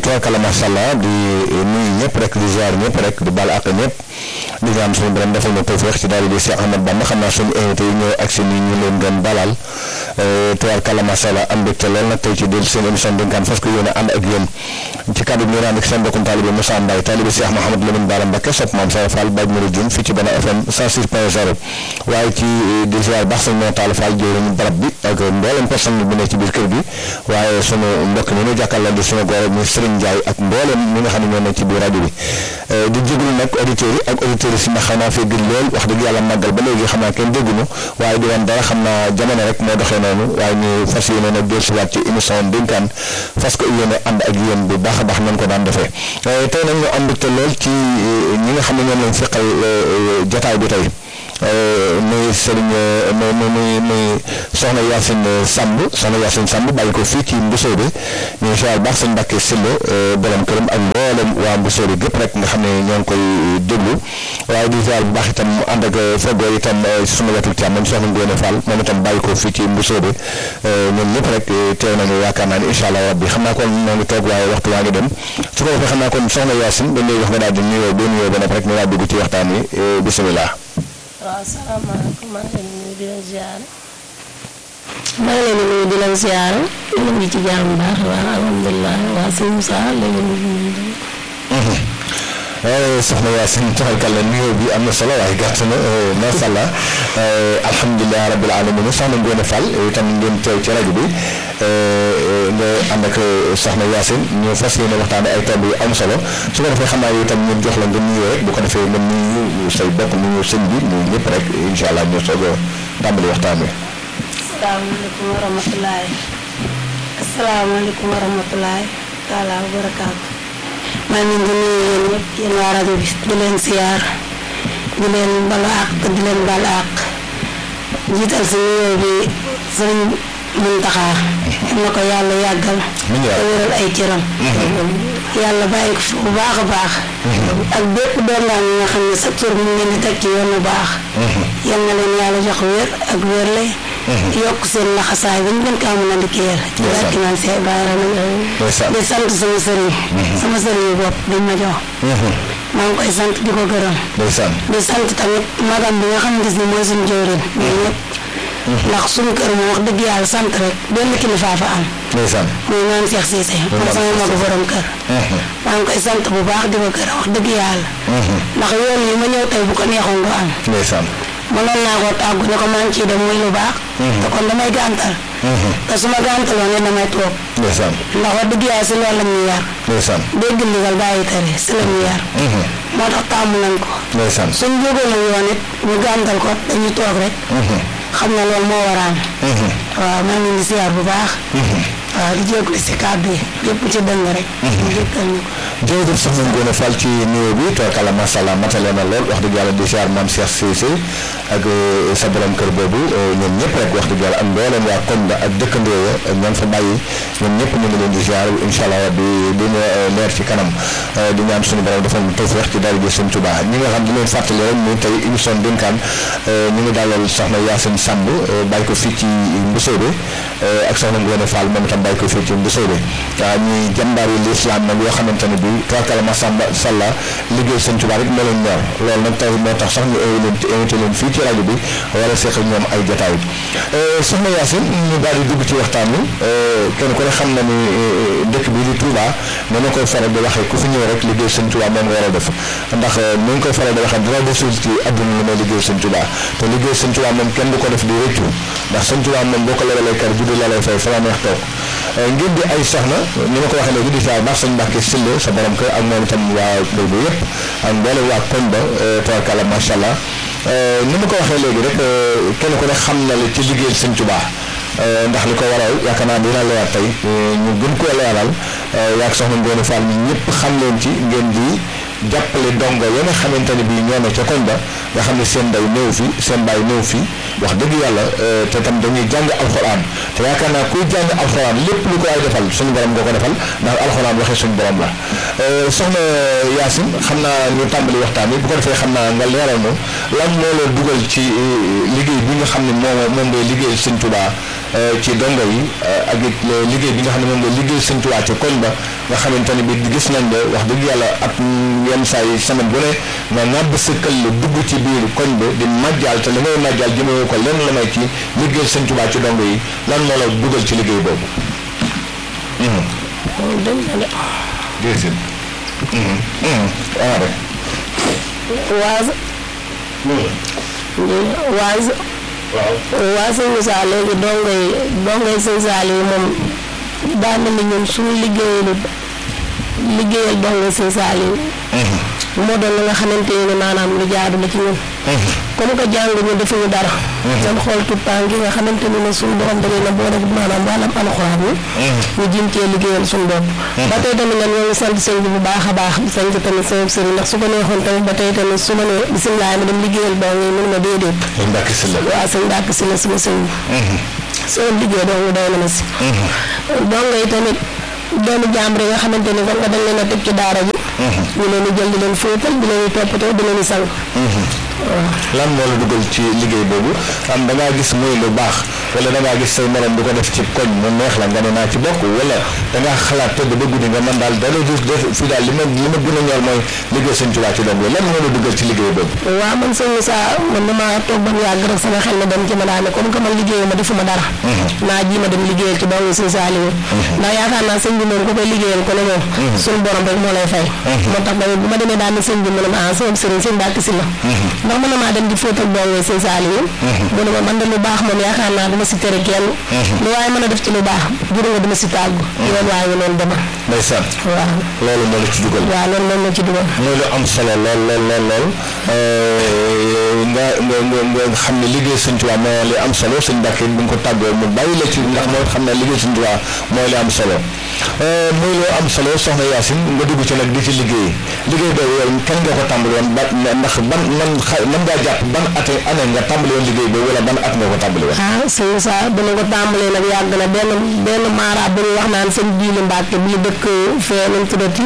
tubaarkalla macha allah di nuyu ñëpp rek di ziar ñëpp rek di baal àq ñëpp di ñaan suñu borom defal na tawfeex ci daal di Cheikh Ahmad Bamba xam naa suñu invité yi ñëw ak si nii ñu leen doon dalal tubaarkalla macha allah am mbégte lool nag tey ci del seen émission dénkaan fas ko yéene ànd ak yéen ci kàddu bi ñu ànd ak seen mbokkum taalibe Moussa Mbaye taalibe Cheikh Mouhamadou Lamine Bara Mbacké sopp maam Sara Fall Baaj Mari Dioum fii ci Bana FM 106.0 waaye ci di ziar baax sañ moo taal Fall jëwriñu barab bi ak mboolem personne bi ne ci biir kër gi waaye sunu mbokk mi ñu jàkkaarloo di sunu góor muy Serigne Ndiaye ak mboolem ñi nga xam ne ñoo nekk ci biir rajo bi di jégalu nag auditeurs yi ak auditeurs yi si ndax xanaa fee gën lool wax dëgg yàlla màggal ba léegi xam naa kenn dégguñu waaye di woon dara xam naa jamono rek moo doxee noonu waaye ñu fas yéene nag dellusiwaat ci émission dénkaan fas ko yéene ànd ak yéen bu baax a baax nañ ko daan defee tey nag ñu am mbégte lool ci ñi nga xam ne ñoom lañ feqal jotaay bi tey muy Serigne muy muy muy soxna Yacine Samb soxna Yacine Samb bàyyi ko fii ci Mbusoobe ñu siyaar baax sëñ Mbàkke Sylla borom këram ak mboolem waa Mbusoobe gépp rek nga xam ne ñoo ngi koy déglu waaye di ziar bu baax itam mu ànd ak feggoo itam suma wetu càmmoñ soxna Ngoone Fall moom itam bàyyi ko fii ci Mbusoobe ñoom ñëpp rek teew nañu yaakaar naa ni incha allah rabbi xam naa kon ñoo ngi toog waaye waxtu waa ngi dem su ko defee xam naa kon soxna Yacine dañ lay wax nga daal di nuyoo boo nuyoo ba noppi rek ñu daal dugg ci waxtaan wi bisimilah. waaw salaamaaleykum maa ngi leen di nuyu di leen ziare maa ngi leen di nuyu di leen ziare yéen ngi ci jàmm bu baax waaw alhamdulilah waa sëñ Moussa léegi ñu ngi soxna Yacine taxalkal la nuyoo bi am na solo waaye gàtt na macha allah alhamdulilah rabil alamin soxna Ngoone Fall itam ngeen teew ci rajo bi nga ànd ak soxna Yacine ñu fas yéene waxtaane ay tomb yu am solo su ko defee xam naa yow itam ñu jox la nga nuyoo rek bu ko defee nga nuyu say bokk nuyu sëñ bi nuyu ñëpp rek incha allah ñu soog a tàmbali waxtaan wi. asalaamaaleykum wa rahmatulahi asalaamaaleykum wa rahmatulahi taala wa barakaatu maa ngi leen di nuyu yéen ñëpp yéen waa rajo bi di leen siyaar di leen balu àq di leen bal àq jiital si nuyoo bi sëriñ Muntaxa am na ko yàlla yàggal te wéral ay cëram yàlla bàyyi ko fi bu baax a baax ak bépp dongaan yi nga xam ne sa tur mu ngeen di teg ci yoon bu baax yal na leen yàlla jox wér ak wérle yokk seen laxasaay ba ñu gën kaa mën a liggéeyal ci barki naan see baara di sant sama sëriñ sama sëriñ yu bopp dañ ma jox maa ngi koy sant di ko gërëm di sant tamit magam bi nga xam ne gis ni mooy suñu jëwrin ñun ñëpp ndax suñu kër moom wax dëgg yàlla sant rek benn kilifa fa am muy naan Cheikh Cissé moom sama magu borom kër maa ngi koy sant bu baax di ko gërëm wax dëgg yàlla ndax yoon yi ma ñëw tey bu ko neexoon du am mënoon naa koo tàggu ne ko maa ngi ciy dem muy lu baax te kon damay gàntal te su ma gàntaloon ne damay toog ndax wax dëgg yàlla si loolu la ñuy yar dégg ndigal bàyyi tere si la ñuy yar moo tax tàmm nañ ko suñ jógoon la yoon it ñu gàntal ko dañuy toog rek xam na loolu moo waraan waaw maa ngi di siyaar bu baax waaw di jégalu si kàddu yi yëpp ci dëng rek ñu jëkkal ñu ko jërëjëf soxna Ngoone Fall ci nuyoo bi tookala macha allah matale na lool wax dëgg yàlla di siyaar maam Cheikh Cissé ak sa borom kër boobu ñoom ñëpp rek wax dëgg yàlla ak mbooleem waa koñ ba ak dëkkandoo ya ak ñoom fa bàyyi ñoom ñëpp ñu ngi leen di siyaar incha allah di di leer ci kanam di ñaan suñu borom defal ñu tawfeex ci daal di sëñ Tuubaa ñi nga xam di leen fàttali rek ni tey émission dénkaan ñu ngi dalal soxna Yacine Samb bàyyi ko fii ci Mbusoobe ak soxna Ngoone Fall moom itam bàyyi ko fii ci Mbusoobe waaw ñuy jàmbaar yi lislaam nag yoo xamante ne bii tubaarkalla masamba salla liggéey sëñ Tuubaa rek moo leen ñor loolu nag tey moo tax sax ñu invité leen invité leen fii ci rajo bi wala seq ñoom ay jotaay soxna Yacine ñu daal di dugg ci waxtaan wi kenn ku ne xam na ni dëkk bi di Touba ne na koy faral di waxee ku fi ñëw rek liggéey sëñ Tuubaa moom nga war a def ndax ni nga koy faral di waxee dina desul ci àdduna lu may liggéey sëñ Tuubaa te liggéey sëñ Tuubaa moom kenn du ko def di rëccu ndax sëñ Tuubaa moom boo ko lebalee kër juddu la lay fay fa la neex toog ngir di ay soxna ni ma ko waxee léegi di saa baax sëñ Mbàkke Sylla sa borom kër ak moom itam waa kër bi yëpp ak mboolem waa koñ ba tabarkalla macha allah ni ma ko waxee léegi rek kenn ku ne xam na li ci liggéeyal sëñ Tuubaa ndax li ko waral yaakaar naa dina leer tey ñu gën koo leeral yaag soxna Ngoone Fall ñi ñëpp xam leen ci ngeen di jàppale dongo ya nga xamante ne bii ñoo ne ca koñ ba nga xam ne seen ndaw néew fi seen baay néew fi wax dëgg yàlla te tam dañuy jàng alxuraan te yaakaar naa kuy jàng alxuraan lépp lu ko ay defal suñu borom nga ko defal ndax alxuraan waxee suñu borom la soxna Yacine xam naa ñu tàmbali waxtaan bi bu ko defee xam naa nga leeral moom lan moo la dugal ci liggéey bi nga xam ne moom moom ngay liggéeyal sëñ Tuubaa ci dongo yi ak it liggéey bi nga xam ne moom nga liggéey Sëñ Tuubaa ci koñ ba nga xamante ne bi gis nañ ne wax dëgg yàlla at yenn saa yi semaine bu ne nga ŋàbb sa këll dugg ci biir koñ ba di màjjaal te li ngay màjjaal jëmee ko lenn la may ci liggéey Sëñ Tuubaa ci dongo yi lan moo la dugal ci liggéey boobu. déedéet. waaw waaz waaz waaw. waa sëñ Moussa léegi dongo yi dongo yi sëñ Saliou yi moom daa mel ni ñun suñu liggéeyalu liggéeyal dongo sëñ Saliou moo doon la nga xamante ne maanaam lu jaadu la ci ñun comme que jàng ñu defuñu dara seen xool tout temps gi nga xamante ni ne suñu borom da leen a boole maanaam wàllam alxuraan yi ñu jëm cee liggéeyal suñu bopp ba tey tamit nag ñoo ngi sant sëñ bi bu baax a baax sant tamit sëñ sëriñ ndax su ko neexoon tamit ba tey tamit su ma nee bisimilah ma dem liggéeyal dong yi mun ma déedéet sëñ Mbàkke Sylla waaw sëñ Mbàkke Sylla suma sëñ bi soo liggéey dong doy na ma si dongo yi tamit doomu jàmbur yi nga xamante ni kon nga dañ leen a teg ci daara ji ñu leen di jël di leen fóotal di leen di toppatoo di leen di sang lan moo la dugal ci liggéey boobu am da ngaa gis muy lu baax wala da ngaa gis say morom di ko def ci koñ mu neex la nga ne naa ci bokk wala da ngaa xalaat tëdd ba guddi nga man daal dara du def fii daal li ma li ma gën a ñor mooy liggéey sëñ Tuubaa ci dong lan moo la dugal ci liggéey boobu waaw man sëñ Moussa man damaa toog ba mu yàgg rek sama xel na dem ci ma daane comme que man liggéeyu ma defuma dara naa ji ma dem liggéeyal ci dong sëñ Saliou ndax yaakaar naa sëñ bi moom ko koy liggéeyal ko ne moom suñu borom rek moo lay fay moo tax tamit bu ma demee daal ne sëñ bi mu ne ma ah sama sëriñ sëñ Mbàkke Sylla ndax mën na maa dem di fóotal dong sëñ Saliou mu ne ma man de lu baax moom yaakaar naa dama si tere kenn lu waaye mën a def ci lu baax juru nga dama si tàggu yoon waaye ngi noonu dema ndeysaan waaw loolu moo la ci dugal waaw loolu moom la ci dugal mooy lu am solo lool lool lool lool nga nga nga nga xam ne liggéey sëñ Tuubaa moo li am solo sëñ Mbàkke bi nga ko tàggoo mu bàyyi la ci ndax moo xam ne liggéey sëñ Tuubaa mooy li am solo muy lu am solo soxna Yaasin nga dugg ci nag di ci liggéey liggéey boobu yow kañ nga ko tàmbali woon ba ndax ban man xa man ngaa jàpp ban ate année nga tàmbali woon liggéey boobu wala ban at nga ko tàmbali woon ah sëñ Moussa dana ko tàmbalee nag yàgg na benn benn maara bu ñuy wax naan sëñ Jiili Mbàkke bii dëkk fee nu mu tuddati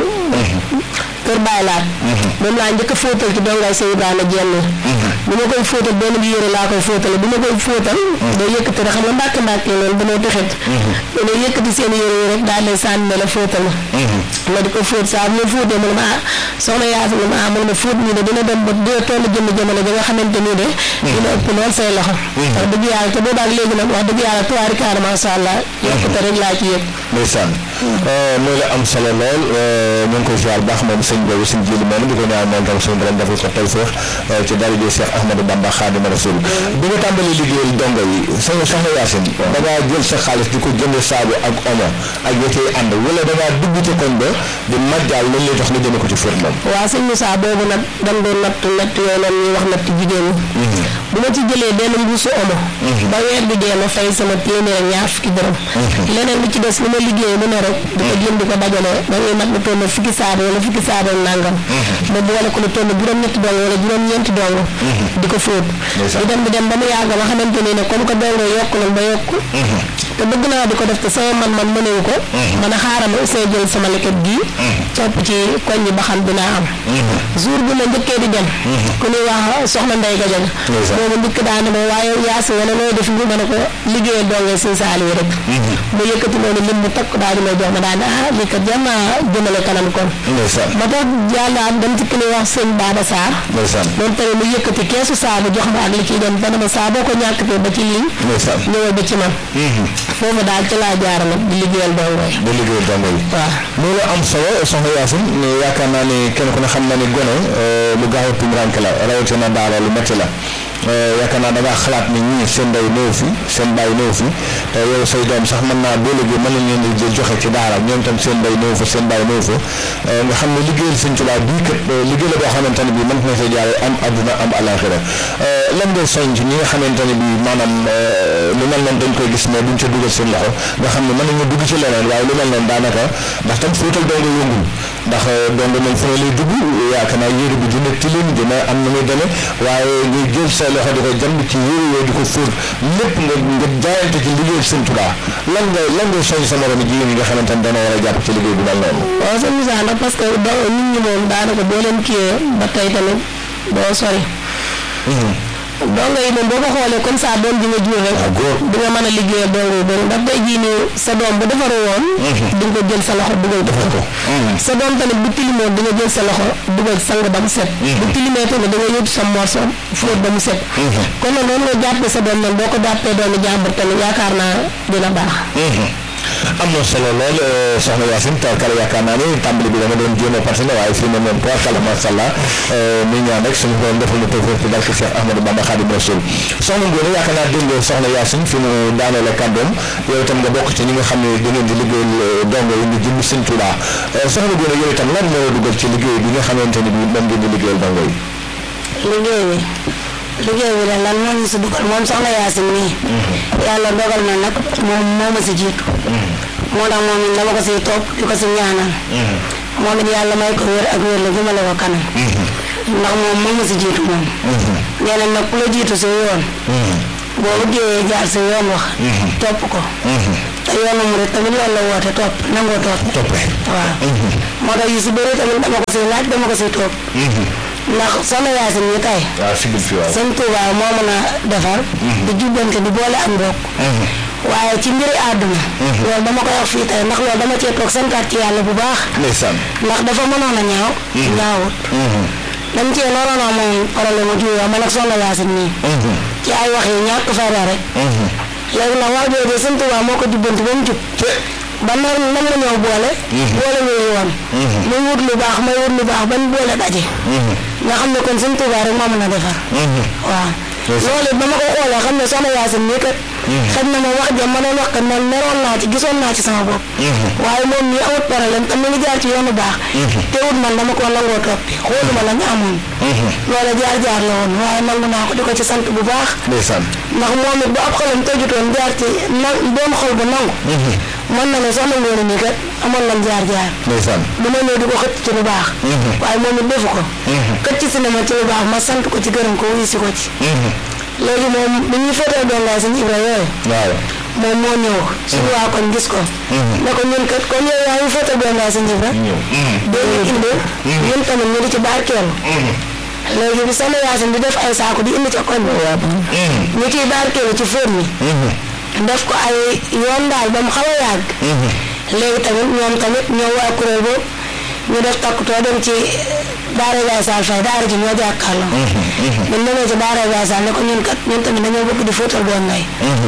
kër Baay Laat moom laa njëkk a fóotal ci dongay sëñ Ibrahima Jenn bu ma koy fóotal benn bi yére laa koy fóotale bu ma koy fóotal day yëkkati rek xam nga mbàkke mbàkke loolu dañoo texet dañoo yëkkati seen yére yi rek daal lay sànni ne la fóotal ma ma di ko fóot saa bu ma fóotee mu ne ma ah soxna Yaasi mu ne ma ah mu ne ma fóot nii de dina dem ba dina toll jëmm jamono ja nga xamante nii de dina ëpp lool say loxo wax dëgg yàlla te boobaak léegi nag wax dëgg yàlla tuwaari kaana masha Allah yokkute rek laa ci yëg ndeysaan mooy la am solo lool ñu ngi koy ziar baax moom sëñ boobu sëñ jili moom di ko ñaan moom tam suñu borom defal ko tey feex ci daraja Cheikh Ahmadou Bamba Xaadimu Rasuul bi nga tàmbali liggéeyal dongo yi sëñ soxna Yaasin da ngaa jël sa xaalis di ko jënd saabu ak omo ak ya cay ànd wala da ngaa dugg ci koñ ba di majjaal lañ lay jox nga jëme ko ci fóot moom waaw sëñ Moussa boobu nag dañ doon natt natt yooyu noonu ñuy wax natt jigéen ñi bu ma ci jëlee benn mbuusu omo ba weer bi dee ma fay sama téeméer ak ñaar fukki dërëm leneen li ci des li ma liggéey mu ne rek di ko jëm di ko dajale ba ngay mat lu toll fukki saabu wala fukki saabu ak nangam ma boole ko lu toll juróom-ñetti dong wala juróom-ñeenti dong di ko fóot di dem di dem ba mu yàgg ma xamante ni ne comme que dongo yokk nañ ba yokk te bëgg naa di ko def te sama man man mënewu ko man a xaaral ma aussi jël sama leket gii topp ci koñ bi ba xam dinaa am jour bi ma njëkkee di dem ku ñuy wax soxna Ndey Gajag boobu njëkk daa ne ma waaye yaasi wala nooy def ñu ma ne ko liggéeyal dongee sëñ Saaliw rek mu yëkkati noonu lim bu takk daal di may jox ma daal ne ah lii kat jar naa jëmale kanam kon ma tax yàlla am dem ci ki ñuy wax sëñ Baba Sarr moom tamit mu yëkkati keesu saabu jox ma ak li ciy dem ba dama saa boo ko ñàkkatee ba ci lii ñëwal ba ci man foofu daal ci laa jaara nag di liggéeyal dongo yi di liggéeyal dongo yi waaw loolu am solo soxna Yaasin yaakaar naa ni kenn ku ne xam na ni gone lu gaaw a tumuraanke la rawatina daara lu métti la yaakaar naa da ngaa xalaat ni ñii seen ndey néew fi seen baay néew fi te yow say doom sax mën naa boo léegi mën nañ leen di joxe ci daara ñoom tam seen ndey néew fa seen baay néew fa nga xam ne liggéeyal sëñ Tuubaa bii kat liggéey la boo xamante ne bii mën na see jaare am adduna am alaxira lan ngay soñ ci ñi nga xamante ne bii maanaam lu mel noonu dañ koy gis ne duñ ca dugal seen loxo nga xam ne mën nañu dugg ci leneen waaye lu mel noonu daanaka ndax tam fóotal dongo yëngul ndax dongo moom fu ne lay dugg yaakaar naa yére bi dina tilim dina am na muy demee waaye ngay jël sa loxo di ko jàmb ci yére yooyu di ko fóot lépp nga nga jaayante ci liggéey sëñ Tuubaa lan nga lan ngay soñ sa morom jigéen yi nga xamante ne dana war a jàpp ci liggéey bi mel noonu waaw sëñ Moussa nag parce que do nit ñi moom daanaka boo leen kiiyee ba tey tamit doo sori dongo yi moom boo ko xoolee comme ça doom ji nga jur rek Ah, góor. di nga mën a liggéeyal dongo yi bëri ndax tey jii nii sa doom bu defaru woon di nga ko jël sa loxo dugal ko ko. sa doom tamit bu tilimoon di nga jël sa loxo dugal sang ba mu set bu tilimee tamit da nga yóbbu sa morso fóot ba mu set kon nag noonu nga jàppee sa doom nag boo ko jàppee doomu jàmbur tamit yaakaar naa dina baax am na solo lool eh, soxna Yacine tawarkala yaakaar naa ni tàmbali bi dama doon jéem a partene waaye fii ne moom tawarkala macha allah muy ñaan rek suñu borom defal na tawfiq ci barke Cheikh Ahmadou Bamba Khadim Rasoul soxna Ngoné yaakaar naa dégg nga soxna Yacine fi mu daaneel kàddoom yow itam nga bokk ci ñi nga xam ne da ngeen di liggéeyal eh, dongo yi nga jëm Sëñ Tuubaa Eh, soxna Ngoné yow itam lan moo la dugal ci liggéey bi nga xamante ni bi moom ngeen di liggéeyal dongo yi liggéey bi liggéey bi de lan moo ñu si dugal moom soxna Yacine nii yàlla dogal na nag moom moo ma si jiitu moo tax moom it dama ko siy topp di ko si ñaanal moom it yàlla may ko wér ak wér la jëmale ko kanam ndax moom moo ma si jiitu moom nee na nag ku la jiitu si yoon boo bëggee jaar si yoon wax topp ko te yoonu mu rek tamit loolu la woote topp nangoo topp toppe waaw moo tax yu si bëri tamit dama ko siy laaj dama ko siy topp ndax soxna Yacine ñi tey waaw sigil fi waaw sëñ Touba moo mën a defar di jubbante di boole ak mbokk waaye ci mbiri àdduna loolu dama koy wax fii tey ndax loolu dama cee toog santaat ci yàlla bu baax ndeysaan ndax dafa mënoon a ñaaw ñaawut dañ cee looloon a moom problème mu juyoo man ak soxna Yacine nii ci ay wax yi ñàkk fayda rek léegi nag wax jooju sëñ Touba moo ko jubbanti ba mu jub ba nar nam ma ñëw boole boole ñu yoon muy wut lu baax may wut lu baax bañ boole daje nga xam ne kon sëñ Touba rek moo mën a defar waaw loolu it ba ma ko xoolee xam ne soxna Yacine nii kat xëy na ma wax jëm ma doon wax kat man meroon naa ci gisoon naa ci sama bopp waaye moom nii amut problème te mu ngi jaar ci yoonu baax teewut man dama ko nangoo toppi xooluma la ñu amoon loolu jaar-jaar la woon waaye nangu naa ko di ko ci sant bu baax ndeysaan ndax moom it bu ab xolam tëjutoon jaar ci na doon xol bu nangu mën na ne soxna Ngoné nii kat amoon nañ jaar-jaar ndeysaan du ma ñëw di ko xëcc ci lu baax waaye moom it defu ko xëcc si na ma ci lu baax ma sant ko ci gërëm ko wuyu si ko ci léegi moom bi ñuy féetee doon laa sëñ Ibra yooyu waaw moom moo ñëw suñu waa koñ gis ko ne ko ñun kat comme yow yaa ngi féetee doon laa sëñ Ibra doo ñu indi ñun tamit ñu di ci barkeelu léegi bi sama Yacine di def ay saako di indi ca koñ bi ñu ciy barkeelu ci fóot mi def ko ay yoon daal ba mu xaw a yàgg léegi tamit ñoom tamit ñoo waa kuréel boobu ñu def takkutoo dem ci daara Baye Sall fay daara ji ñoo jàkkaarloo buñ demee ci daara Baye Sall ne ko ñun kat ñun tamit dañoo bëgg di fóotal doon ngay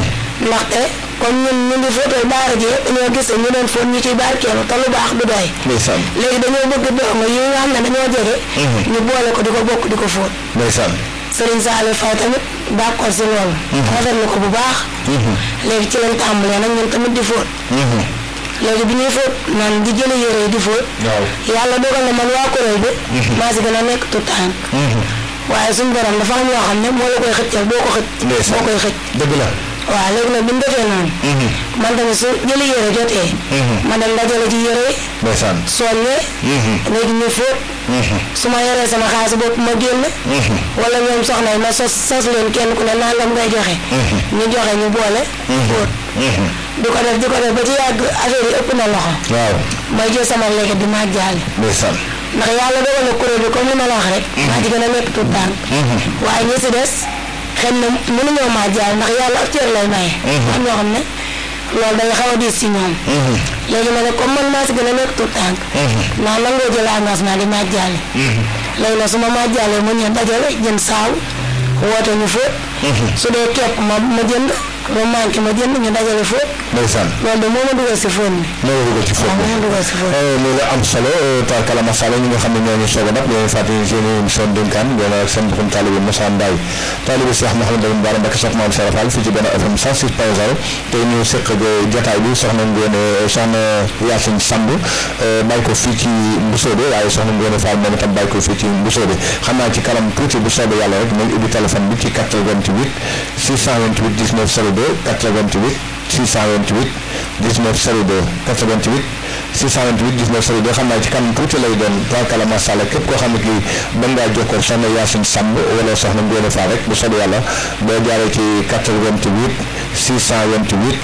ndaxte comme ñun ñu ngi fóotal daara ji dañoo gis ñu doon fóot ñu ciy barkeelu te lu baax du doy ndeysaan léegi dañoo bëgg dongo yi nga xam ne dañoo jege ñu boole ko di ko bokk di ko fóot ndeysaan Serigne Saliou Faye tamit d'accord si loolu rafetlu ko bu baax léegi ci lañ tàmbalee nag ñun tamit di fóot léegi bi ñuy fóot man di jële yére yi di fóot waaw yàlla dogal na man waa kuréel bi maa si gën a nekk tout tànk waaye suñu borom dafa am yoo xam ne moo la koy xëccal boo ko xëcc ndeysaan moo koy xëcc dëgg la waaw léegi nag bi ñu defee noonu man tamit su jële yére jotee ma dem dajale ci yére yi ndeysaan soññee léegi ñu fóot su ma yoree sama xaalis bopp ma génn wala ñoom soxna yi ma sos sos leen kenn ku ne nangam ngay joxe ñu joxe ñu boole fóot di ko def di ko def ba ci yàgg affaire yi ëpp na loxo waaw may jël sama léegi di ma jaale ndeysaan ndax yàlla dogal na kuréel bi comme li ma la wax rek maa ci gën a nekk tout tànk waaye ñi si des xëy na mënuñoo maa jaal ndax yàlla ak cër lay maye am ñoo xam ne loolu day xaw a diis si ñoom léegi nag comme man maa si gën a nekk tout tànk ndax nangoo jël engagement di maa jaale léegi nag su ma maa jaalee mu ñëw dajale jënd saaw woote ñu fóot su dee kepp ma ma jënd ba manqué ma jënd ñu dajale fóot ndeysaan loolu de moo ma dugal si fóot mi moo la dugal ci fóot waaw moo ma dugal si fóot loolu am solo tarkala masala ñi nga xam ne ñoo ñu soog a dab ñoo fàttali seen émission dénkaan ngeen ak seen boppam taalibe Moussa Mbaye taalibe Cheikh Mouhamadou Bara Mbacké soxna Maam Serap Fall fii ci benn FM 106 point 0 tey ñu seq jotaay bi soxna Ngoné soxna Yacine Samb bàyyi ko fii ci Mbusoobe waaye soxna Ngoné Fall moom itam bàyyi ko fii ci Mbusoobe xam naa ci kanam tuuti bu soobee yàlla rek nañ ubbi téléphone bi ci 88 628 19 02 88 628 19 02 88 628 19 02 xam naa ci kanam tuuti lay doon tubaarkàlla macha allah képp koo xam ne kii mën ngaa jokkoo ak soxna Yacine Samb wala soxna Ngoné Fall rek bu soobee yàlla boo jaaree ci 88 628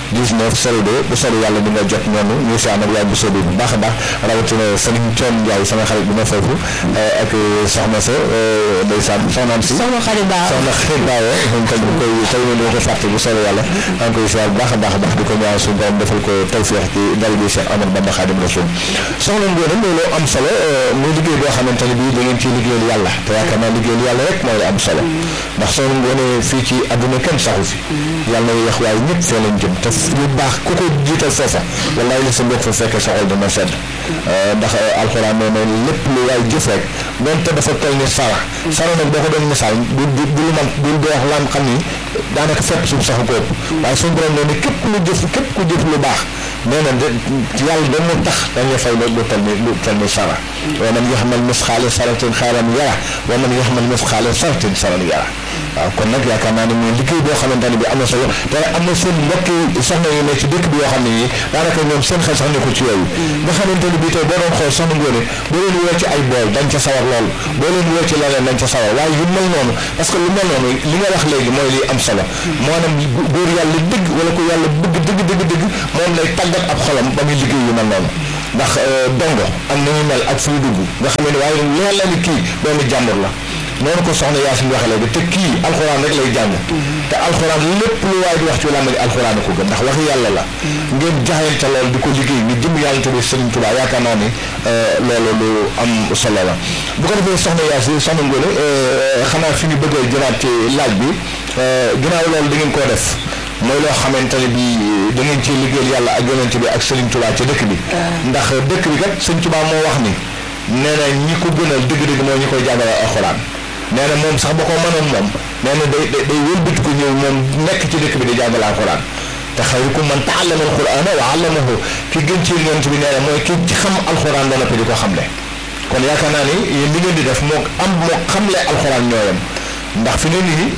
19 02 bu soobee yàlla di nga jot ñoonu ñu si ànd ak yaay bu soobee bu baax a baax rawatina sëriñ Thion Ndiaye sama xarit bi ma foofu ak soxna sa ndeysaan soxnaam si soxna xarit baaw soxna xarit baaw moom tam ñu koy tey ñu ko fàtte bu soobee yàlla maa ngi koy siyaar bu baax a baax a baax di ko ñaan suñu borom defal ko tawfeex ci dal bi Cheikh Ahmadou Bamba Khadim Rasoul soxna Ngoné loolu am solo muy liggéey boo xamante ne bii da ngeen ciy liggéeyal yàlla te yaakaar naa liggéeyal yàlla rek mooy am solo ndax soxna Ngoné fii ci àdduna kenn saxu fi yàlla na yeex waaye ñëpp fee lañ jëm te lu baax ku ko jiital foofa wallaay la sa mbokk fa fekkee sa xol dana sedd ndax alxuraan nee na lépp lu waay jëf rek donte dafa toll ni sara sara nag boo ko doon misaal du du du lu man du du wax lam xam ni daanaka fépp suuf saxu ko ëpp waaye suñu borom nee na képp lu jëf képp ku jëf lu baax nee na de yàlla dañ mu tax dañ la fay lu lu toll ni lu toll ni sara wa man yaxmal misqaala saratin xayran yara wa man yaxmal misqaala saratin saran yara waaw kon nag yaakaar naa ne muy liggéey boo xamante ne bi am na solo te am na seen mbokki soxna yu ne ci dëkk bi yoo xam ne nii daanaka ñoom seen xel sax nekkul ci yooyu nga xamante ne bii tey boo doon xool soxna Ngoné boo leen woo ci ay bool dañ ca sawar lool boo leen woo ci leneen dañ ca sawar waaye yu mel noonu parce que lu mel noonu li nga wax léegi mooy li am solo maanaam góor yàlla dëgg wala ko yàlla bëgg dëgg dëgg dëgg moom lay tàggat ab xolam ba muy liggéey yu mel noonu ndax dongo am na ñu mel ak fu ñu dugg nga xam ne waaye leer la ni kii doomu jàmbur la noonu ko soxna Yaasin waxee léegi te kii alxuraan rek lay jàng te alxuraan lépp lu waay di wax ci làmb ji alxuraan ko gën ndax waxi yàlla la ngeen jaxante lool di ko liggéey ni jëm yàlla tuddee Sëriñ Tuubaa yaakaar naa ni loolu lu am solo la bu ko defee soxna Yaasin soxna Ngoné xanaa fi ñu bëgg a jëlaat ci laaj bi ginnaaw loolu da ngeen koo def mooy loo xamante ne bi da ngeen ci liggéeyal yàlla ak yonent bi ak Sëriñ Tuubaa ci dëkk bi ndax dëkk bi kat Sëriñ Tuubaa moo wax ni nee na ñi ko gënal dëgg-dëgg mooy ñi koy jàngale alxuraan nee na moom sax ba ko mënoon moom nee na day day wëlbati ko ñëw moom nekk ci dëkk bi di jàngale alxuraan te xayrukum man taallama alxuraana wa allamahu ki gën ci yonent bi nee na mooy ki ci xam alxuraan ba noppi di ko xamle kon yaakaar naa ni yéen li ngeen di def moo am moo xamle alxuraan ñooyam ndax fi ne nii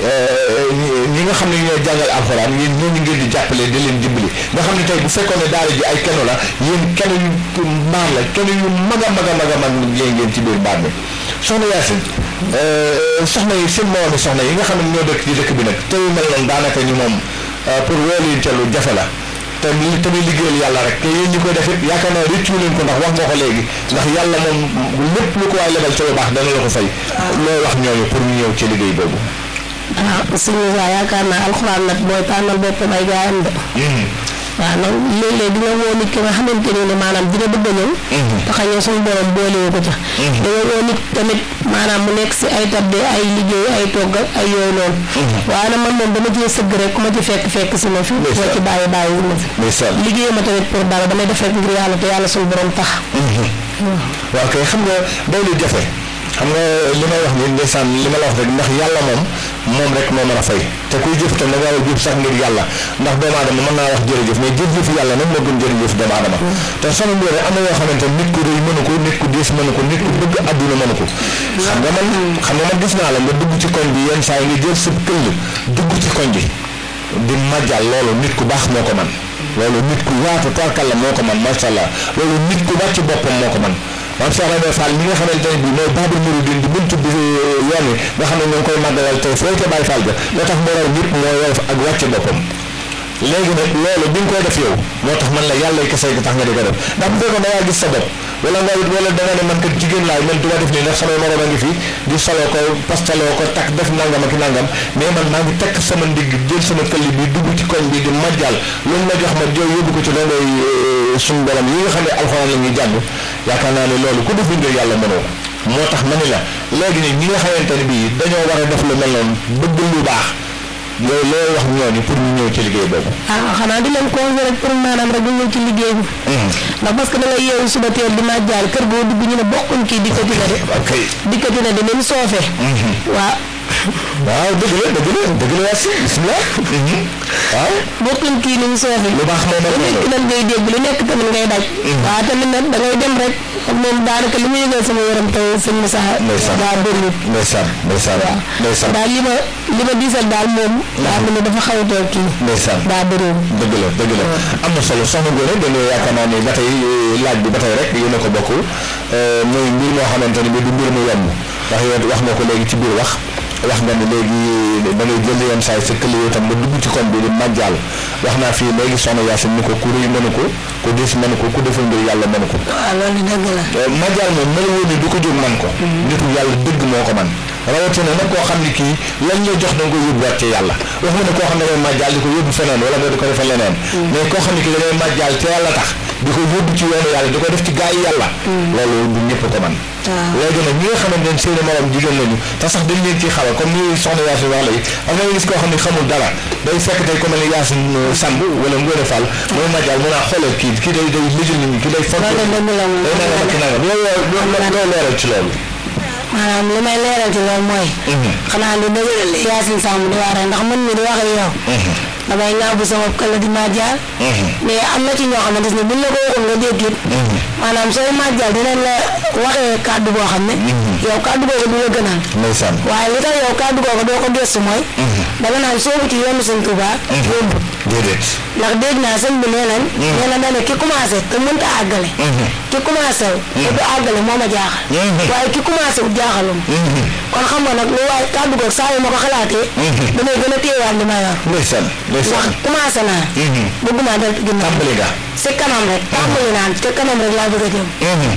ñi nga xam ne ñooy jàngal alxuraan yéen ñooñu ngeen di jàppale di leen dimbali nga xam ne tey bu fekkoon ne daara ji ay keno la yéen keno yu mbaar la keno yu mag a mag a mag a mag yéen ngeen ci biir mbaar mi soxna Yaasin soxna yi seen moomi soxna yi nga xam ne ñoo dëkk ci dëkk bi nag te yu mel noonu daanaka ñu moom pour woo leen ca lu jafe la te li tamit liggéeyal yàlla rek te yéen ñi koy def it yaakaar naa rëccu leen ko ndax wax nga ko léegi ndax yàlla moom lépp lu ko waay lebal ca lu baax dana la ko fay looy wax ñooñu pour ñu ñëw ci liggéey boobu ah suñu waa yaakaar naa alxuraan nag mooy tànnal boppam ay gaayam de waaw nag léeg-léeg dina woo nit ki nga xamante ni ne maanaam dina bëgg a ñëw te xëy na suñu borom boolewu ko ca dina woo nit tamit maanaam mu nekk si ay tabde ay liggéey ay togg ak ay yooyu noonu waaye nag man moom dama cee sëgg rek ku ma ci fekk fekk si ma fi moo ci bàyyi bàyyi wu ma fi liggéey ma tamit pour dara damay def rek ngir yàlla te yàlla suñu borom tax waaw kay xam nga day lu jafe xam nga li may wax ni ndeysaan li ma la wax rek ndax yàlla moom moom rek moo mën a fay te kuy jëf tam da nga war a jëf sax ngir yàlla ndax doomu aadama mën naa wax jërëjëf mais jëf-jëf yàlla nag moo gën jërëjëf doomu aadama te soxna Ngoné am na yoo xamante nit ku rëy mënu ko nit ku diis mënu ko nit ku bëgg àdduna mënu ko xam nga man xam nga man gis naa la nga dugg ci koñ bi yenn saa yi nga jël sa këll dugg ci koñ bi di majjal loolu nit ku baax moo ko man loolu nit ku yaatu tarkal la moo ko man macha allah loolu nit ku wàcc boppam moo ko man maam Cheikh Ibrahima Fall mi nga xamante ne bii mooy Babul Mouridine di buntu bi yoon wi nga xam ne ñoo ngi koy màggalal tey foo ca Baye Fall ga loo tax mu raw ñëpp mooy woyof ak wàcce boppam léegi nag loolu bi nga koy def yow moo tax man la yàlla kese gi tax nga di ko def ndax bu fekkoon da ngaa gis sa bopp wala nga wala da nga ne man kat jigéen laay man du ma def nii ndax samay morom a ngi fi di solo ko pastaloo ko takk def nangam ak nangam mais man maa ngi tekk sama ndigg jël sama këlli bi dugg ci koñ bi di majjal loolu ma jox ma jow yóbbu ko ci dongoy suñu borom yi nga xam ne alxuraan la ñuy jàng yaakaar naa ne loolu ku def ngir yàlla mënoo moo tax ma ni la léegi ni ñi nga xamante ne bii dañoo war a def lu mel noonu bëgg lu baax loolu looy wax ñooñu pour ñu ñëw ci liggéey boobu. ah xanaa di leen conseillé rek pour maanaam rek ñu ñëw ci liggéey bi. ndax parce que da ngay yeewu suba teel di majjaal kër goo dugg ñu ne bokkuñ kii dikkati na de. ok dikkati na de ni mu soofee. waaw. waaw dëgg la dëgg la dëgg la waasi bisimilah. waaw. bokkuñ kii ni mu soofee. lu baax moom lu nekk nag ngay dégg lu nekk tamit ngay daj. waaw tamit nag da ngay dem rek moom daanaka li mu yëgal sama yaram tey sëñ Moussa. ndeysaan daa bëriwul. ndeysaan ndeysaan waaw ndeysaan daal li ma li ma diisal daal moom. daa mel ne dafa xaw a toog kii. ndeysaan daa bëriwul. dëgg la dëgg la am na solo soxna Ngoné dañoo yaakaar naa ni ba tey laaj bi ba tey rek yéen a ko bokk muy mbir moo xamante ni bi du mbir mu yomb ndax yow wax nga ko léegi ci biir wax wax nga ni léegi da ngay jël yenn saa yi sa kële yow tam nga dugg ci koñ bi di màjjaal wax naa fii léegi soxna Yacine ni ko ku rëy mënu ko ku dis mënu ko ku defal mbir yàlla mënu ko waaw loolu dëgg la. màjjaal moom mel woon ni du ko jóg man ko nitu yàlla dëgg moo ko man rawatina nag koo xam ni kii lañ la jox da nga ko yóbbuwaat ci yàlla wax ma ne koo xam ne ngay màjjaal di ko yóbbu feneen wala nga di ko defal leneen mais koo xam ne kii da ngay màjjaal te yàlla tax di ko yóbbu ci yoonu yàlla di ko def ci gaa yi yàlla loolu du ñëpp ko man waaw. léegi nag ñi nga xamante ne seeni morom jigéen lañu te sax dañ leen ciy xawal comme ni soxna Yacine wax léegi am na gis koo xam ne xamul dara day fekk tey ku mel ni Yacine Samb wala Ngoné Fall mooy màjjaal mun a xoolal kii kii day day lijjal nit ñi kii day font loolu dëgg la moom. day nangam ak nangam yow yow yow loo leeral ci loolu maanaam li may leeral ci loolu mooy. xanaa lu dëgëral li Yacine Samb di wax rek ndax man mi di wax ak yow. damay ŋàbbu sama këll di màjjaal. mais am na ci ñoo xamante ne buñ la ko waxoon nga dégg it. maanaam sooy màjjaal dinañ la waxee kàddu boo xam ne. yow kàddu googu du la gënal. ndeysaan waaye li tax yow kàddu googu doo ko gëstu mooy. danga naan soobu ci yoonu sëñ Tuubaa. yóbbu déedéet ndax dégg naa sëñ bi nee nañ. nee na dane ki commencé te mënta àggale. ki commencé wu. te du àggale moo ma jaaxal. waaye ki commencé wu jaaxalum. kon xam nga nag lu waaye kàddu googu saa yu ma ko xalaatee. damay gën a téyewaat li ma yor. ndeysaan ndax ndeysaan commencé naa. bëgguma def ginnaaw. tàmbali nga si kanam rek. tàmbali naa te kanam rek laa bëgg a jëm.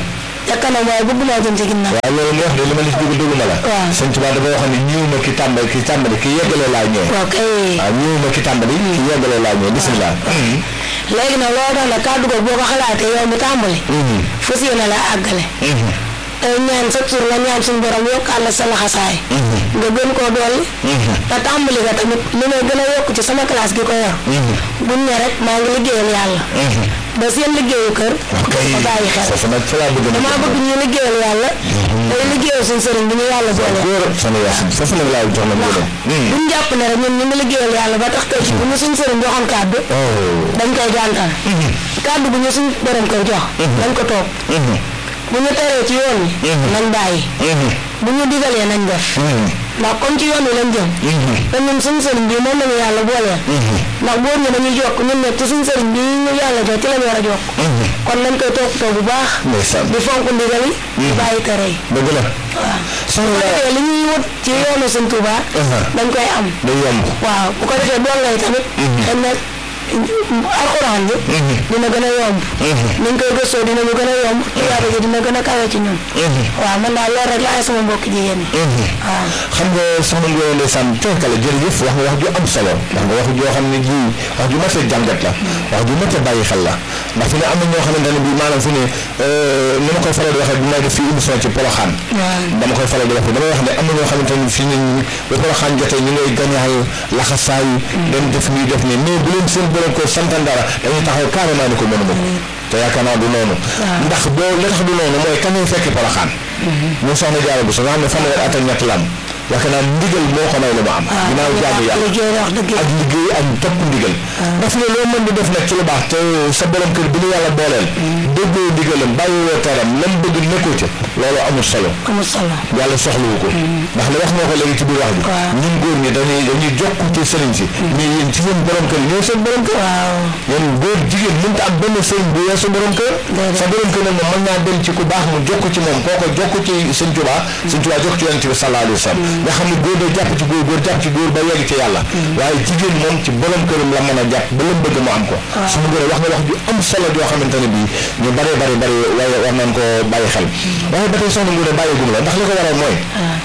te kanam waaye bëgguma jëm ci ginnaaw. waaw loolu nga wax de li ma la ci dugg dugg ma la waaw. sëñ Tuubaa dafa waxoon ne ñëw ma ki tàmbali ki tàmbali ki yeggale laa ñëw waaw kay. waaw ñëw ma ki tàmbali ki yeggale laa ñëw bisimilah léegi nag loolu tax nag kàddu googu boo ko xalaatee yow mi tàmbali. fas yéene la àggale. te ñaan sa tur nga ñaan suñu borom yokkaat la sa laxasaay. nga gën koo dolli. te tàmbali nga tamit li may gën a yokk ci sama classe gi ko yor. buñ ne rek maa ngi liggéeyal yàlla. ba seen liggéeyu kër. ok ba bàyyi xel. foofu nag fa laa bëgg na damaa bëgg ñu liggéeyal yàlla. day liggéeyal suñu sëriñ bi ñu yàlla boole. góor soxna Yacine foofu nag laa jox na mu dem buñ jàpp ne rek ñun ñu ngi liggéeyal yàlla ba tax tey ci bu ñu suñu sëriñ joxoon kàddu. dañ koy gàntal. kàddu bu ñu suñu borom koy jox. dañ ko toog. bu ñu teree ci yoon wi. nañ bàyyi. bu ñu digalee nañ def. ndax comme ci yoon wi lañ jëm. te ñun suñu sëriñ bi moom lañu yàlla booleel. ndax góor ñi dañuy jokk ñun nag ci suñu sëriñ bi ñu yàlla jox ci lañ war a jokk. kon nañ koy toppatoo bu baax. ndeysaan di fonk ndigal yi. di bàyyi tere yi. dëgg la waaw. soxna bu ko la defee li ñuy wut ci yoonu Sëñ Tuubaa. dañ koy am. day yomb waaw bu ko defee doon lay tamit. dañ ne alxuraan bi. dina gën a yomb. ni ñu koy gëstoo dina ñu gën a yomb. tuyaaba ji dina gën a kawe ci ñun. waaw man daal loolu rek laay sama mbokk jigéen ñi. waaw. xam nga soxna Ngoye ndeysaan teekale jërëjëf wax nga wax ju am solo wax nga wax joo xam ne ji wax ju mat a jàngat la wax ju mat a bàyyi xel la ndax fi ne am na ñoo xamante ne bii maanaam fi ne ni ma koy faral di waxee bu may def fii émission ci Poroxaan dama koy faral di wax damay wax ne am na ñoo xamante ne fii ne ba Poroxaan jotee ñu ngay gañaayu laxasaayu dem def nii def nii mais bu leen seen borom ko santan dara dañuy taxaw carrément ni ko mënu ma te yaakaar naa du noonu ndax boo li tax du noonu mooy kan ñuy fekki Poroxaan ñu soxna jaara bu so nga xam ne fanweer at ak ñett la am yaakaar naa ndigal moo ko may lu ma am ginnaaw jaamu yàlla liggéey wax dëgg ak liggéey ak topp ndigal daf ne loo mën di def nag ci lu baax te sa borom kër bi ñu yàlla booleel déggoo ndigalam bàyyiwoo teram lam bëgg nekkoo ca loolu amul solo amul solo. yàlla soxlawu ko ndax li wax nga ko léegi ci biir wax bi waaw. ñun góor ñi dañuy dañuy jokk ci sëriñ si mais yéen ci seen borom kër ñooy seen borom kër waaw. yéen góor jigéen mënut a am benn sëriñ bu weesu borom kër Déedéet. sa borom kër nag moom mën naa dem ci ku baax mu jokk ci moom kooko jokk ci sëñ Tuubaa sëñ Tuubaa jokk ci yonent bi sallallahu alayhi wa sallam nga xam ne góor day jàpp ci góor góor jàpp ci góor ba yegg ci yàlla waaye jigéen moom ci borom këram la mën a jàpp ba lam bëgg mu am ko suñu góor wax nga wax ju am solo joo xamante ne bii ñu bari bari bari waaye war nañ ko bàyyi xel waaye ba tey soxna Ngoné bàyyi gum la ndax li ko waral mooy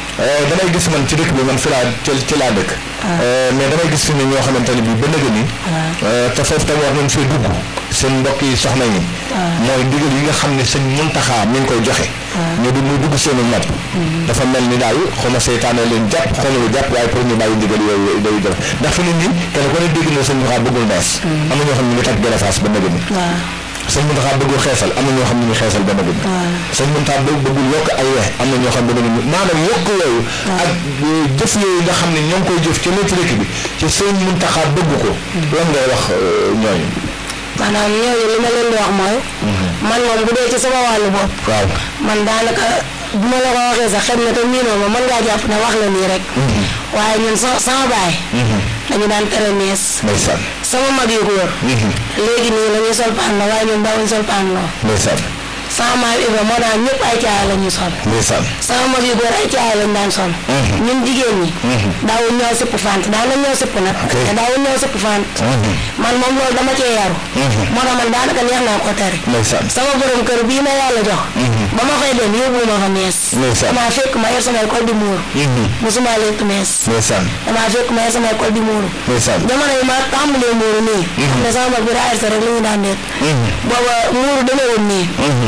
damay gis man ci dëkk bi man fi laa ci ci laa dëkk mais damay gis fi ne ñoo xamante ne bii ba nëgë ni te foofu tam war nañ fee dugg seen mbokk yi soxna yi mooy ndigal yi nga xam ne sëñ Muntaxa mi ngi koy joxe ñu du muy dugg seenu nopp dafa mel ni daal xaw ma seytaane leen jàpp xaw ma lu jàpp waaye pour ñu bàyyi ndigal yooyu day def ndax fi ne nii kenn ko ne dégg na sëñ Muntaxa bëggul nees am na ñoo xam ne ñu ngi takk garafaas ba nëgë ni waaw. sëñ Muntaxa bëggul xeesal am na ñoo xam ne ñu ngi xeesal ba nëgë ni sëñ Muntaxa bëgg bëggul yokk ay wex am na ñoo xam ne ba nëgë ni maanaam yokk yooyu ak jëf yooyu nga xam ne ñoo ngi koy jëf ci nekk dëkk bi ci sëñ Muntaxa bëgg ko lan ngay wax ñooñu maanaam ñooñu li ma leen di wax mooy. man moom bu dee ci sama wàllu bopp. waaw man daanaka bu ma la ko waxee sax xëy na te miinoo ma mën ngaa jàpp ne wax la nii rek. waaye ñun sa sama baay. dañu daan tere nees. ndeysaan sama mag yu góor. léegi nii la ñuy sol paan la waaye ñun daawuñ sol paan loo. ndeysaan sama maam Ibra moo daan ñëpp ay caaya la ñuy sol ndeysaan sama mag yu góor ay caaya lañ daan sol ñun jigéen ñi daawul ñëw sipp fant daan na ñëw sipp nag Ok. te daawul ñëw sipp fant man moom loolu dama cee yaru moo tax man daanaka neex naa ko tere ndeysaan sama borom kër bii ma yàlla jox ba ma fay dem yóbbu ma fa mees Ndeysaan. damaa fekk ma yor sama école di muuru musuma lekk mees ndeysaan damaa fekk ma yor sama école di muuru ndeysaan jamono yi ma tàmbalee muuru nii xam ne sama mag bi daa rek li ñu daan deet booba muuru demeewul nii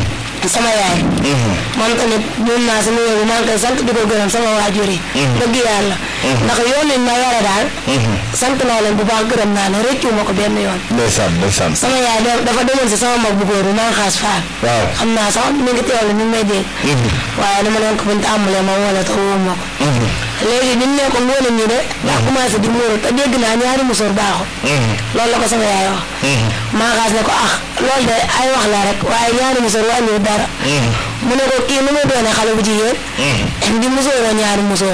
sama yaay moom tamit ñun naa sama yooyu maa ngi koy sant di ko gërëm sama waajur yi dëgg yàlla ndax yoon nañ ma yore daal sant naa leen bu baax gërëm naa leen rëccu ma ko benn yoon ndeysaan ndeysaan sama yaay da- dafa demoon si sama mag bu góor bi maa xaas faal waaw xam naa sax mi ngi teewlu mi ngi may dégg waaye dama leen ko buñ tàmbalee ma wala te woo ma ko léegi bi ñu ne ko ngoone ñi de daa commencé di muuru te dégg naa ñaari musóor baaxul loolu la ko sama yaay wax maa xaas ne ko ah loolu de ay wax la rek waaye ñaari musóor wàññiwul dara mu ne ko kii nu muy doone xale bu jigéen di musóoroo ñaari musóor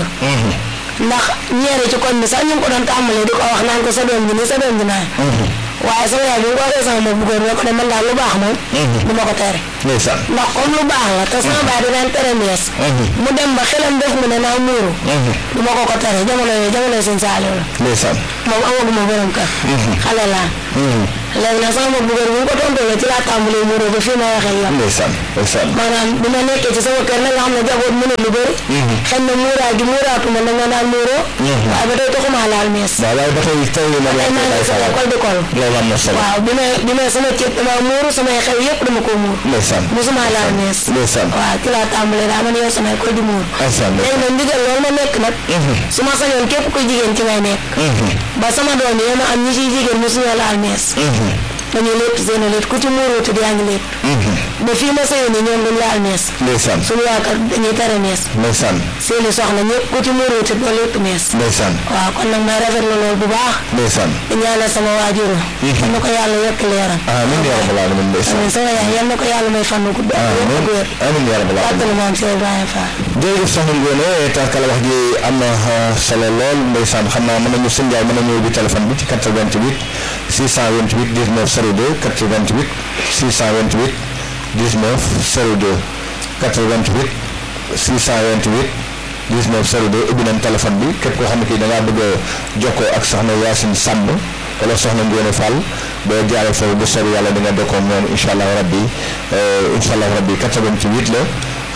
ndax ñeere ci koñ bi sax ñu ngi ko doon tàmbalee di ko wax naan ko sa doom ji nii sa doom ji naan waaye sama yaay bi mu ko waxee sama mag bu góor bi ne ko ne man daal lu baax moom du ma ko tere ndeysaan ndax comme lu baax la te sama baay di daan tere mees mu dem ba xelam def mu ne naa muuru du ma ko ko tere jamono yooyu jamono yooyu sëñ Saaliw la ndeysaan moom amaguma borom kër xale laa léegi nag sama mag bu góor bi mu ko tontoo ci laa tàmbalee muuru ba fii ma waxee yow ndeysaan ndeysaan maanaam bi ma nekkee ci sama kër nag nga xam ne jaboot mënul lu bëri xëy na muuraay gi muuraatuma na nga daan muuroo waaye ba tey taxumaa laal mees waaw waaye ba tey tey la tey maa ngi sama école di kol loolu am na solo waaw bi may bi may sama ceeb dama muuru samay xew yëpp dama ko muur ndeysaan musuma laal mees ndeysaan waaw ci laa tàmbalee daa man yow sama école di muur ndeysaan léegi nag ndigal loolu ma nekk nag su ma sañoon képp kuy jigéen ci ngay nekk ba sama doom yi ma am ñi ciy jigéen mosuñoo laal mees dañuy lépp seen i lépp ku ci muuruutu yaa ngi lépp ba fii ma sëyoon ni ñoom duñ laal mees ndeysaan suñu waa kër dañuy tere mees ndeysaan seeni soxna ñëpp ku ci muuruutu doo lépp mees ndeysaan waaw kon nag may rafetlu loolu bu baax ndeysaan di ñaanal sama waajur yal na ko yàlla yokk leeram amiin yaa rabbal aalamiin ndeysaan amiin sama yaay yal na ko yàlla may fan gudd ak wér ak wér amiin yaa rabbal aalamiin fàttali maam Cheikh Ibrahima Fall jërëjëf soxna Ngoné tarkala wax ji am na ah, solo lool ndeysaan xam naa mën nañu sëñ Ndiaye mën nañu ubbi téléphone bi ci 88 628 19 02 88 628 19 02 88 628 19 02 ubbi nañ téléphone bi képp koo xam ne kii da ngaa bëgg a jokkoo ak soxna Yacine Samb wala soxna Ngoné Fall boo jaaree foofu bu soobee yàlla di nga jokkoo ak ñoom incha allah rabbi incha allah rabbi 88 la.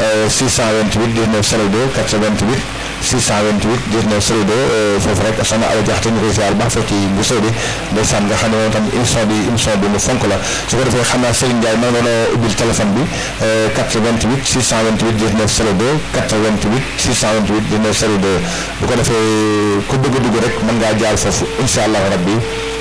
628 19 02 88 628 19 02 foofu rek soxna Awa Diakhaté ñu koy ziar baax fekk ci bu soobi ndeysaan nga xam ne moom tam émission bi émission bi mu fonk la su ko defee xam naa Serigne Ndiaye maa ngi doon ubbil téléphone bi 88 628 19 02 88 628 19 02 bu ko defee ku bëgg a dugg rek mën ngaa jaar foofu incha allah rabbi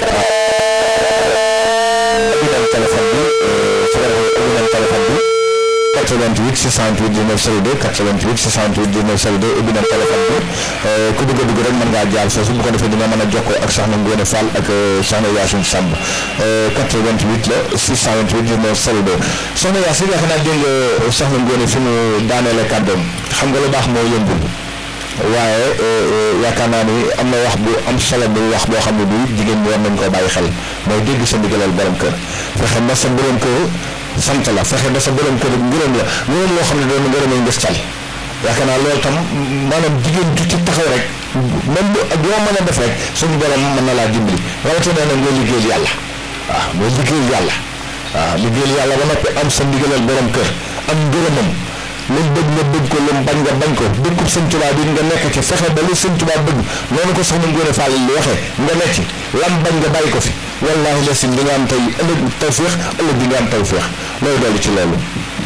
ubbi nañ téléphone bi su ko defee ubbi nañ téléphone bi 88 628 19 02 88 628 19 02 ubbi na téléphone bi ku bëgg a dugg rek mën ngaa jaar foofu bu ko defee dina mën a jokkoo ak soxna Ngoné Fall ak soxna Yacine Samb 88 la 628 19 02 soxna Yacine yaakaar naa dégg nga soxna Ngoné fi mu daaneele kàddoom xam nga lu baax moo yëngul waaye yaakaar naa ni am na wax bu am solo bu wax boo xam ne bii jigéen ñi war nañ koo bàyyi xel mooy dégg sa ndigalal borom kër fexe ba sa borom kër sant la fexe ba sa borom kër ngërëm la ngërëm loo xam ne doon ngërëm lañ def cali yaakaar naa loolu tam maanaam jigéen ju ci taxaw rek même bu ak yoo mën a def rek suñu borom mën na laa dimbali rawatina nag nga liggéeyal yàlla waaw nga liggéeyal yàlla waaw liggéeyal yàlla ba noppi am sa ndigalal borom kër am ngërëmam lu bëgg nga bëgg ko lu bañ nga bañ ko dëkkub sëñ Tuubaa bi nga nekk ci fexe ba lu sëñ Tuubaa bëgg noonu ko soxna Ngoné Fall li waxee nga nekk ci lam bañ nga bàyyi ko fi wallaahi la sim di nga am tey ëllëg tawféex ëllëg di nga am tawféex looy dolli ci loolu.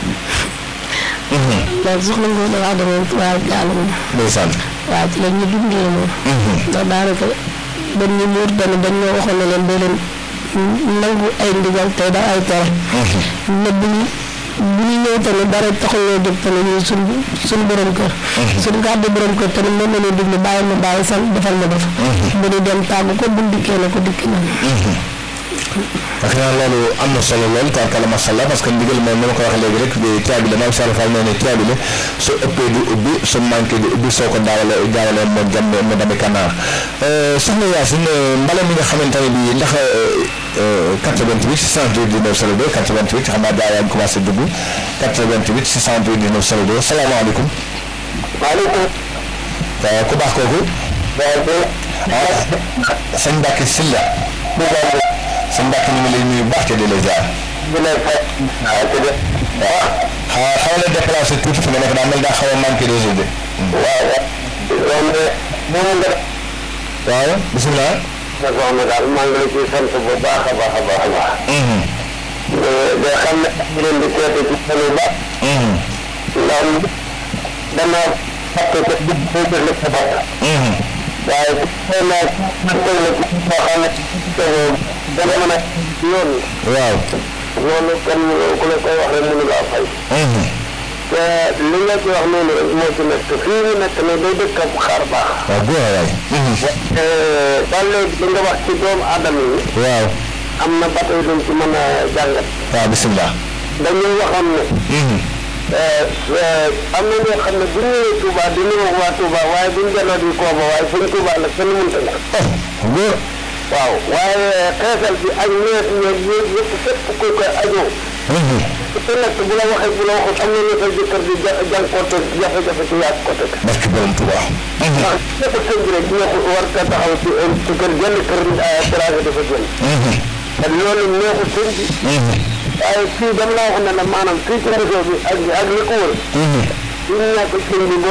loolu soxna Ngoné wax dëgg moom tubaab gaal moom ndeysaan. waaw ci la ñu dundee moom ndax daanaka dañ ñu muur dañu dañ ñoo waxoon ne leen doo leen nangu ay ndigal tey da ay tere ne bu ñu bu ñu ñëw tamit dara taxul ñoo jóg tamit ñu suñ suñ borom kër suñ gàddu borom kër tamit mën nañu diglu bàyyi ma bàyyi san defal ma def bu ñu dem tàggu ko buñ dikkee na ko dikki na parce que loolu am na solo lool tabarkalla macha allah parce que ndigal moom ni ma ko waxee léegi rek di caabi la maam Sall Fall nee ne caabi la su ëppee di ubbi su manqué di ubbi soo ko daawale daawalee moo jàmm mu dami kanaar soxna Yacine mbala mi nga xamante ne bii ndax 88 628 19 02 88 xam naa daa yaa ngi commencé dugg 88 628 19 02 salaamaaleykum. maaleykum. waaw ku baax kooku. waaw. ah sëñ Mbacke Sylla. sëñ Mbacke ñu ngi lay nuyu bu baax te di la ziar. bu lay fay. waaw te de. waaw xaw xaw la déplacé tuuti fi nga nekk daa mel daa xaw a manqué réseau de. waaw waaw. loolu de moom nga. waaw bisimilah. sa soxna daal maa ngi la ciy sant bu baax a baax a baax a baax. de xam ne ñu leen di seete ci sunu ba. ndax dana fàtte ko bu bu bu la sa bopp. waaye su fekkee naa man teg la ci boo xam ne dana mën a yoon. waaw. loolu kan ku la koy wax rek mënu laa fay. te li nga ci wax noonu rek moo ci nekk fii mu nekk ne day dëkk ab xaar baax. waaw góor waay. ba léegi li nga wax ci doomu aadama yi waaw. am na ba tey duñ ci mën a jàngat. waaw bisimilah. dañuy waxoon ne. am na ñoo xam ne bu ñu ñëwee Touba di ñu wax waa Touba waaye buñ delloo di kooba waaye fuñ Touba la kenn mënta nga. góor. waaw waaye xeesal bi ak ñeent ñoom ñoom yëpp fépp ku koy ajoo. ku nekk bu la waxee bu la waxut am na ñu sa jëkkër di ja jànkuwante jafe-jafe ci yaag côté. barke borom Tuuba. ndax ñëpp sëñ bi rek ñoo ko war a taxaw ci ci kër genn kër terrasse dafa génn. te loolu neexul sëñ bi. waaye fii dama laa wax ne la maanaam fii ci réseau bi ak ak li ko wër. ñu ñàkk sëñ bi boo